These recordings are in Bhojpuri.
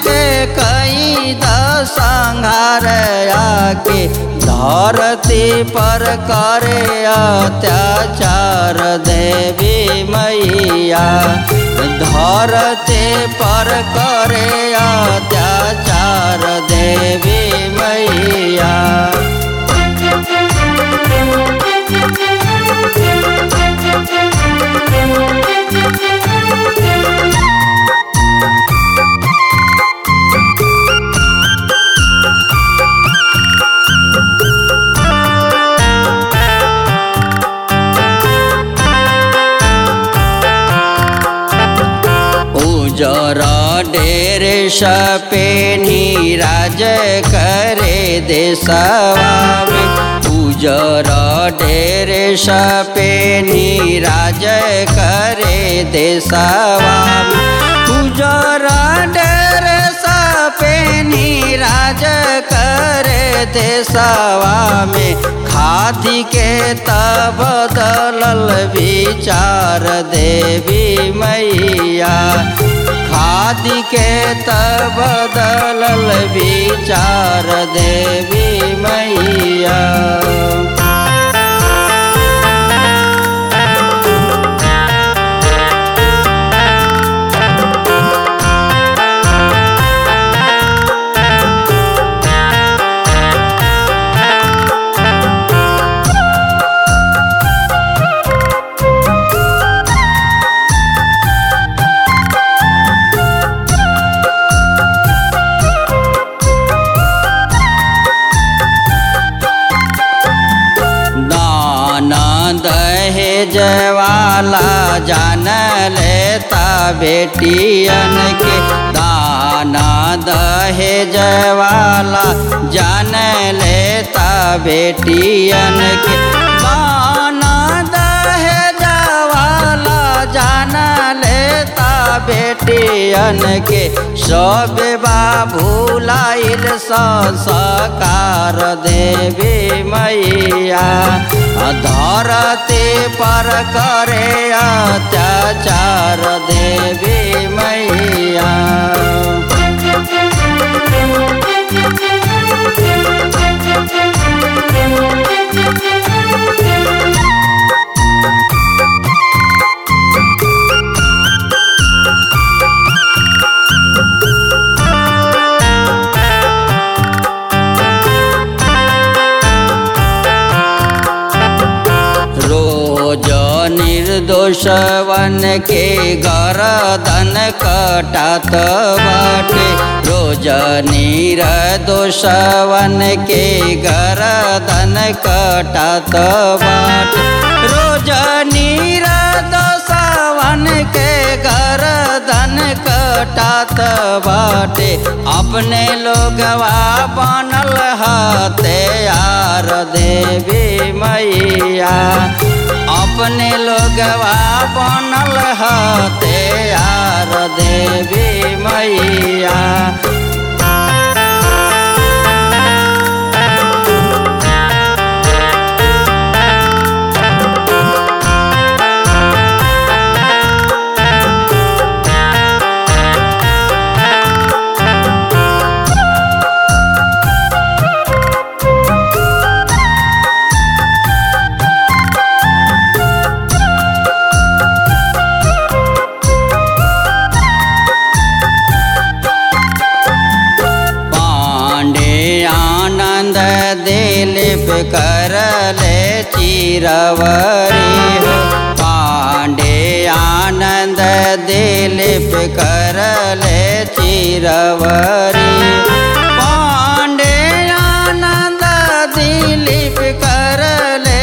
के कई संहार आके धरती पर करे अत्याचार देवी मैया धरती पर करे अत्याचार देवी मैया उजर डेर सपे नीराज करे देशवा में उजर डेर सपे नीराज करे देशवा में उजर डेर सपे नीराज करे देशवा में खादी के तब बदलल विचार देवी मैया खादी के तब बदलल विचार देवी मैया दहेज वाला जान लेता बेटियन के दाना दहेज वाला जान लेता बेटियन के दाना दहेज वाला जान लेता बेटियन के सब भूलाइल संस्कार देवी मैया धरती पर करे अत्याचार देवी मैया रोज निर्दोषवन के गरदन कटात बाटे रोज निर्दोषवन के गरदन कटात बाटे रोज निर्दोषवन के गरदन कटात बाटे अपने लोगवा बनल हते यार देवी मैया अपने लोगवा बनल हते यार देवी मैया दिलीप करले चिरवरी हो पांडे आनंद दिलीप करले चिरवरी पांडे आनंद दिलीप करले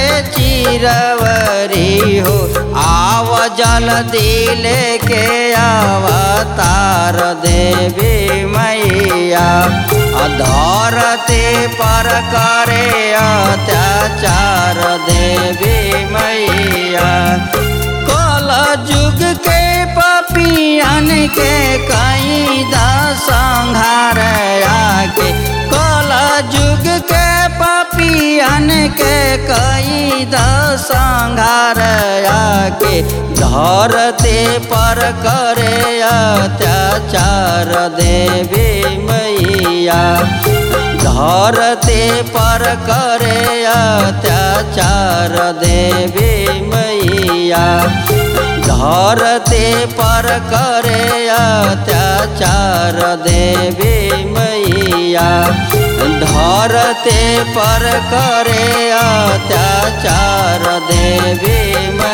चिरवरी हो आव जल्दी लेके अवतार देवी मैया धरती पर करे अत्याचार देवी मैया कल जुग के पपियन के कई संहार आके कल जुग के पपियन के कई दसंघार आके धरते पर करे अत्याचार देवी मैया धरते पर करे अत्याचार देवी मैया धरते पर करे अत्याचार देवी मैया धरते पर करे अत्याचार देवी मैया